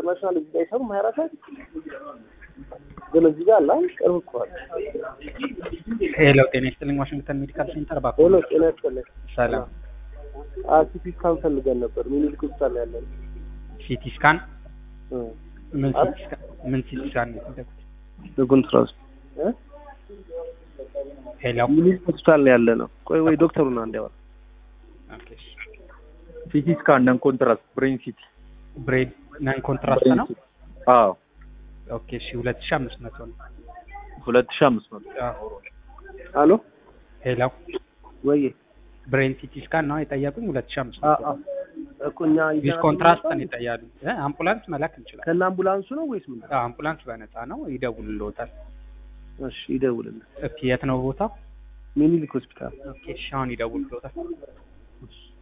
ኢንተርናሽናል እዚህ ጋር አይሰሩም ሀያ አራት ሰዓት ግን እዚህ ጋር አለ አይደል? ቅርብ እኮ አለ። ሄሎ ጤና ይስጥልኝ ዋሽንግተን ሜዲካል ሴንተር ባኮ ሄሎ ጤና ይስጥልኝ። ሰላም ሲቲ ስካን ፈልገን ነበር ሚኒሊክ ሆስፒታል ነው ያለን። ሲቲ ስካን እ ምን አት- ሲቲ ስካን ምን ሲቲ ስካን ነው የፈለጉት? በኮንትራስት እ ሄሎ ሚኒሊክ ሆስፒታል ነው ያለ ነው። ቆይ ወይ ዶክተሩን አንድ ያወራ ኦኬ ሲቲ ስካን ነን ኮንትራስት ብሬን ሲቲ ብሬድ ናን ኮንትራስት ነው አዎ ኦኬ እሺ 2500 ነው ሁለት ሺህ አምስት መቶ አዎ አሎ ሄሎ ወይ ብሬን ሲቲ ስካን ነው የጠየቁኝ 2500 አ አ እኮ እኛ ዊዝ ኮንትራስት ነው የጠያሉ እ አምቡላንስ መላክ እንችላለን ከነ አምቡላንሱ ነው ወይስ ምን? አዎ አምቡላንስ በነፃ ነው ይደውልልዎታል እሺ ይደውልልን። እስኪ የት ነው ቦታው ሚኒሊክ ሆስፒታል ኦኬ እሺ አሁን ይደውልልዎታል እሺ